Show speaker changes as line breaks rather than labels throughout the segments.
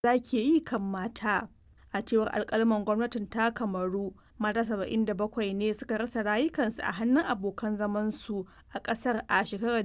maza ke yi kan mata. A cewar alƙalman gwamnatin ta Kamaru, mata 77 ne suka rasa rayukansu a hannun abokan zamansu a ƙasar a shekarar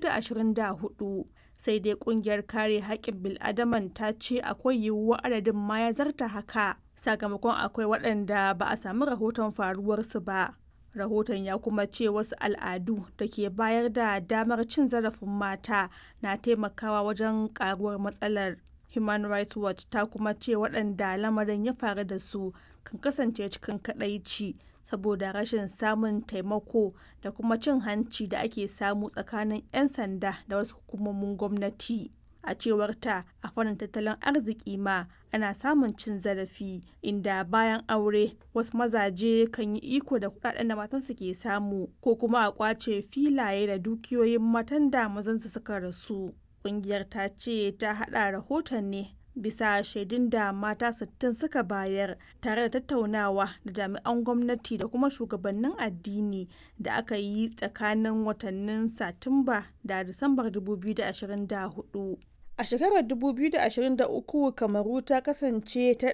2024. Sai dai ƙungiyar kare haƙƙin bil'adaman ta ce akwai yiwuwar adadin ma ya zarta haka, sakamakon akwai waɗanda ba a sami rahoton faruwarsu ba. Rahoton ya kuma ce wasu al'adu da ke bayar da damar cin zarafin mata na taimakawa wajen ƙaruwar matsalar. Human Rights Watch ta kuma ce waɗanda lamarin ya faru da su kan kasance cikin kaɗaici saboda rashin samun taimako da kuma cin hanci da ake samu tsakanin 'yan sanda da wasu hukumomin gwamnati. A cewar ta a fannin tattalin arziki ma ana samun cin zarafi inda bayan aure wasu mazaje kan yi iko da kudaden da matansu ke samu ko kuma a kwace filaye da dukiyoyin matan da mazansu suka rasu. Ƙungiyar ta ce ta haɗa rahoton ne bisa shaidun da mata 60 suka bayar tare da tattaunawa da jami'an gwamnati da kuma shugabannin addini da aka yi tsakanin watannin satumba da disambar 2024 a shekarar 2023 kamaru ta kasance ta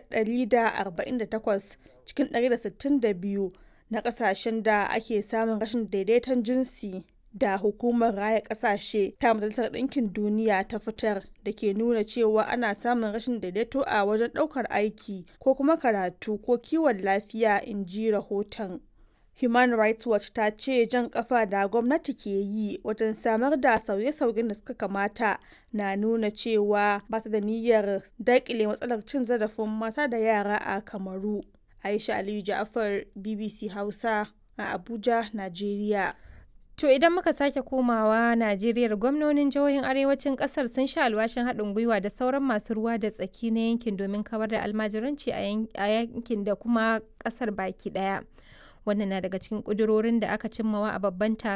148 cikin 162 na kasashen da ake samun rashin daidaiton jinsi da hukumar raya kasashe ta majalisar ɗinkin duniya ta fitar da ke nuna cewa ana samun rashin daidaito a wajen ɗaukar aiki ko kuma karatu ko kiwon lafiya in ji rahoton human rights watch ta ce jan kafa da gwamnati ke yi wajen samar da sauye-sauyen da suka kamata na nuna cewa ba ta da niyyar daƙile matsalar cin zarafin mata da yara a kamaru aisha aliyu ja'afar bbc hausa a abuja najeriya
To idan muka sake komawa Najeriya gwamnonin jihohin arewacin kasar sun sha alwashin haɗin gwiwa da sauran masu ruwa da tsaki na yankin domin kawar da almajiranci a yankin da kuma ƙasar baki ɗaya. Wannan na daga cikin ƙudurorin da aka cimmawa a babban taron